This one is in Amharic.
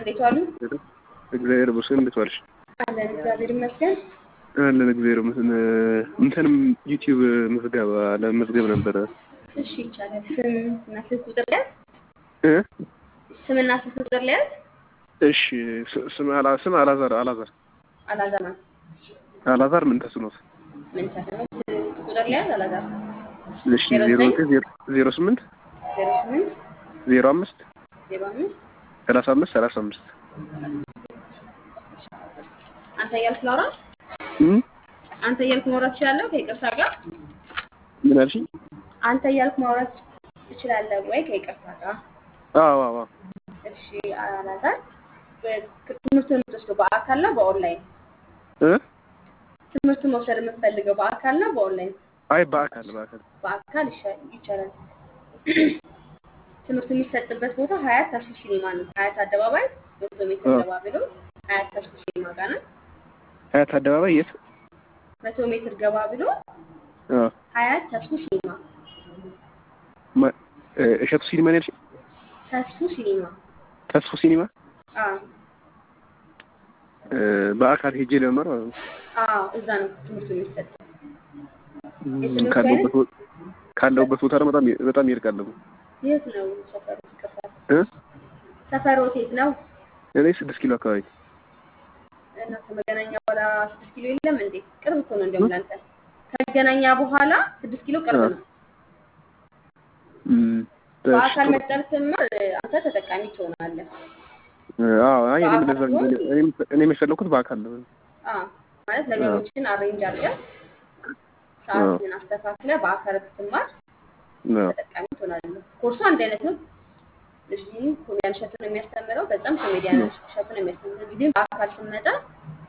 እንዴት ዋሉ? እግዚአብሔር ይመስገን። እንዴት ዋልሽ? አለን እግዚአብሔር ይመስገን። አለን እግዚአብሔር ይመስገን። እንትንም ዩቲዩብ ምዝገባ ለመዝገብ ነበረ። እሺ ይቻላል። ስም እና ስልክ ቁጥር ሊያዝ እ ስምና ስልክ ቁጥር ሊያዝ እሺ ስ- ስም አላ ስም አላዛር አላዛር አላዛር ነው። አላዛር ምን ተስኖት ምን ተሰነው ስልክ ቁጥር ሊያዝ አላዛር እሺ ዜሮ ዘጠኝ ዜሮ ዜሮ ስምንት ዜሮ ስምንት ዜሮ አምስት ዜሮ አምስት ሰላሳ አምስት ሰላሳ አምስት አንተ እያልክ ላውራ እም? አንተ እያልክ ማውራት ትችላለህ ከይቅርታ ጋር ምን አልሽኝ? አንተ እያልክ ማውራት ትችላለህ ወይ ከይቅርታ ጋር አዎ አዎ አዎ እሺ አላዛር በ- ትምህርቱን የምትወስደው በአካል ነው በኦንላይን እ ትምህርቱን መውሰድ የምትፈልገው በአካል ነው በኦንላይን አይ በአካል በአካል በአካል ይሻ- ይቻላል ትምህርቱ የሚሰጥበት ቦታ ሀያት ተርሱ ሲኒማ ነው ሀያት አደባባይ መቶ ሜትር አዎ። ገባ ብሎ ሀያት ተርሱ ሲኒማ ጋር ነው ሀያት አደባባይ የት? መቶ ሜትር ገባ ብሎ አዎ ሀያት ተርሱ ሲኒማ ማ- እ፣ እሸቱ ሲኒማ ነው ያልሽኝ? ተርሱ ሲኒማ ተስፉ ሲኒማ አዎ እ፣ በአካል ሄጄ ለመማር ማለት ነው። አዎ እዛ ነው ትምህርቱ የሚሰጠው እም፣ የትምህርቱ ካለሁበት ቦ- ካለሁበት ቦታ ደግሞ በጣም በጣም ይርቃል ደግሞ የት ነው ሰፈሩ ይቅርታ እ ሰፈሮት የት ነው እኔ ስድስት ኪሎ አካባቢ እና ከመገናኛ በኋላ ስድስት ኪሎ የለም እንዴ ቅርብ እኮ ነው እንዲያውም ለአንተ ከመገናኛ በኋላ ስድስት ኪሎ ቅርብ ነው እም፣ እሺ፣ በአካል ጥሩ። መጠን ስትማር አንተ ተጠቃሚ ትሆናለህ እ፣ አዎ አይ እኔም በአካል እንደዛ ሲሆን- እኔም እኔም የፈለኩት በአካል ነው። አዎ ማለት ነገሮችን አሬንጅ አድርገህ ሰዓትን አስተካክለህ በአካል ብትማር አዎ ተጠቃሚ ትሆናለህ። ኮርሱ አንድ አይነት ነው። ልጁ ኮሜዲያን እሸቱ ነው የሚያስተምረው፣ በዛም ኮሜዲያን እሸቱ ነው የሚያስተምረው። ጊዜ በአካል ስንመጣ